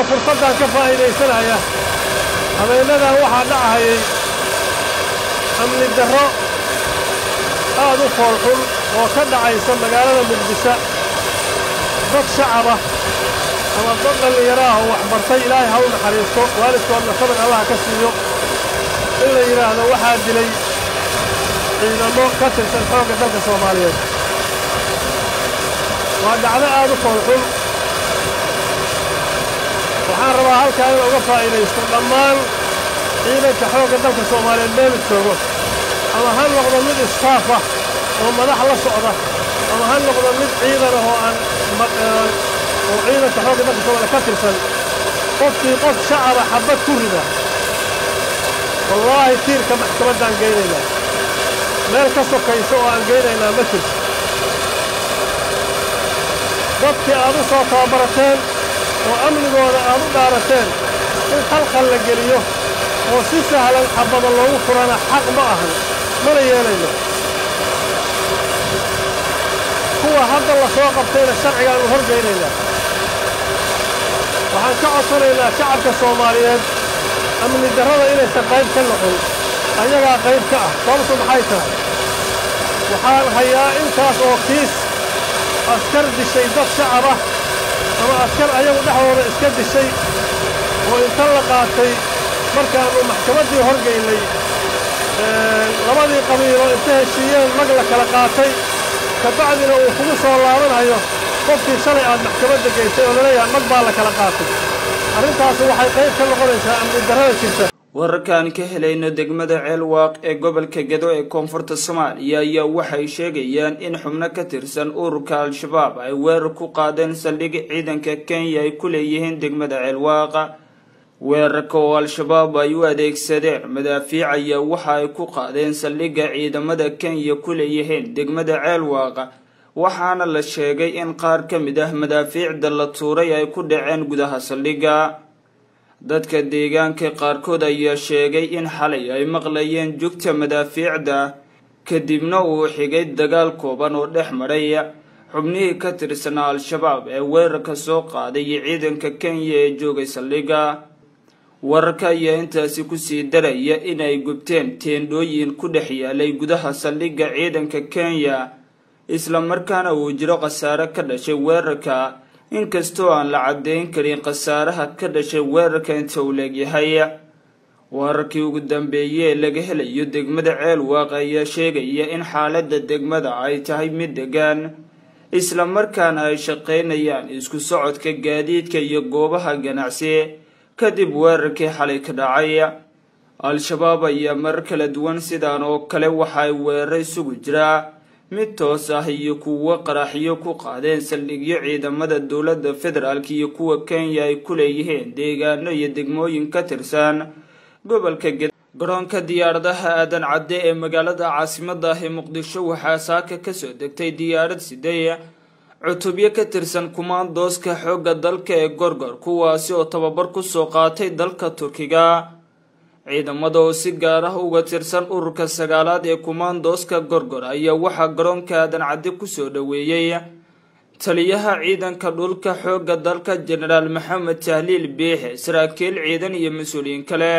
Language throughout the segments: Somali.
fursaddan ka faa'iidaysanaya habeennadan waxaa dhacahayay amni darro aad u foolxun oo ka dhacaysa magaalada muqdisho dad shacaba ama dad dhallinyaro ah oo waxbartay ilaahay ha u naxariisto waalidkoodna sabir allaha ka siiyo in la yidhaahdo waxaa dilay ciidamo ka tirsan xoogga dalka soomaaliyeed waa dhacdo aad u foolxun waxaan rabaa halkaa in uga faa'iidaysto dhammaan ciidanka xoogga dalka soomaaliyeed meelu joogo ama ha noqdo mid istaaf ah oo madax la socda ama ha noqdo mid ciidan ah oo aan oo ciidanka xoogga dalka soomaaliyeed ka tirsan qofkii qof shacaba xabbad ku rida wallaahi tiirka maxkamaddaan geynaynaa meel ka sokaysa oo aan geynaynaa ma jirto dadkii aad u soo tababarateen oo amnigooda aad u dhaarateen in khalkhal la geliyo oo si sahlan xabbada loogu furana xaq ma ahan mana yeelayno kuwa hadda la soo qabtayna sharcigaannu horgeynaynaa waxaan ka codsanaynaa shacabka soomaaliyeed amni darrada inaysan qayb ka noqon ayagaa qayb ka ah sababtu maxay tahay waxaan hayaa intaas oo kiis askar dishay dad shacab ah ama askar ayagu dhexdooda iska dishay oo inta la qaatay markaannu maxkamaddii horgaynay labadii qabiilo inta heshiiyeen mag la kala qaatay ka bacdina uu kugu soo laabanayo qofkii shalay aad maxkamadda gaysay oo laleeyahay mag baa la kala qaatay arrintaasi waxay qayb ka noqonaysaa amni darrada jirta wararkaan ka helayno degmada ceelwaaq ee gobolka gedo ee koonfurta soomaaliya ayaa waxay sheegayaan in xubno ka tirsan ururka al-shabaab ay weerar ku qaadeen saldhig ciidanka kenya ay ku leeyihiin degmada ceelwaaqa weerarka oo al-shabaab ay u adeegsadeen madaafiic ayaa waxa ay ku qaadeen saldhigga ciidamada kenya ku leeyihiin degmada ceelwaaqa waxaana la sheegay in qaar ka mid ah madaafiicda la tuuray ay ku dhaceen gudaha saldhigga dadka deegaanka qaarkood ayaa sheegay in xalay ay maqlayeen jugta madaafiicda kadibna uu xigay dagaal kooban oo dhex maray xubnihii ka tirsanaa al-shabaab ee weerarka soo qaaday iyo ciidanka kenya ee joogay saldhigga wararka ayaa intaasi kusii daraya inay gubteen teendhooyin ku dhex yaalay gudaha saldhigga ciidanka kenya islamarkaana uu jiro khasaare ka dhashay weerarka inkastoo aan la caddeyn karin khasaaraha ka dhashay weerarka inta uu leegyahay wararkii ugu dambeeyey ee laga helayo degmada ceelwaaq ayaa sheegaya in xaaladda degmada ay tahay mid degan islamarkaana ay shaqaynayaan isku socodka gaadiidka iyo goobaha ganacsi kadib weerarkii xalay ka dhacay al-shabaab ayaa marar kala duwan sidaan oo kale waxa ay weerar isugu jiraa mid toos ah iyo kuwo qaraxyo ku qaadeen saldhigyo ciidamada dowladda federaalk iyo kuwa kenya ay ku leeyihiin deegaano iyo degmooyin ka tirsan gobolka ged garoonka diyaaradaha aadan cadde ee magaalada caasimada ah ee muqdisho waxaa saaka kasoo degtay diyaarad sidey cutubyo ka tirsan kumaandooska xoogga dalka ee gorgor kuwaasi oo tababar kusoo qaatay dalka turkiga ciidamada oo si gaar ah uga tirsan ururka sagaalaad ee kumaandooska gorgor ayaa waxaa garoonka aadan cadde kusoo dhoweeyey taliyaha ciidanka dhulka xoogga dalka jenaraal maxamed tahliil biixe saraakiil ciidan iyo mas-uuliyiin kale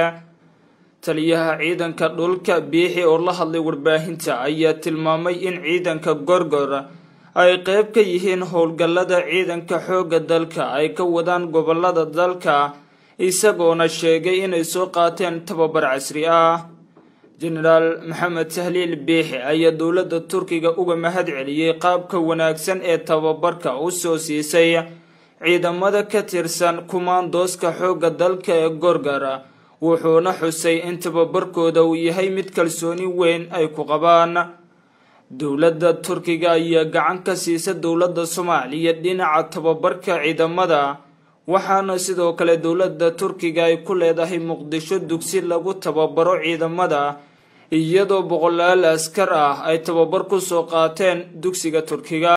taliyaha ciidanka dhulka biixi oo la hadlay warbaahinta ayaa tilmaamay in ciidanka gorgor ay qeyb ka yihiin howlgallada ciidanka xoogga dalka ay ka wadaan gobolada dalka isagoona sheegay inay soo qaateen tababar casri ah jenaraal maxamed tahliil biixi ayaa dowladda turkiga uga mahad celiyey qaabka wanaagsan ee tababarka u soo siisay ciidamada ka tirsan kumaandooska xoogga dalka ee gorgor wuxuuna xusay in tababarkooda uu yahay mid kalsooni weyn ay ku qabaan dowladda turkiga ayaa gacan ka siisa dowladda soomaaliya dhinaca tababarka ciidamada waxaana sidoo kale dowladda turkiga ay ku leedahay muqdisho dugsi lagu tababaro ciidamada iyadoo boqolaal askar ah ay tababar ku soo qaateen dugsiga turkiga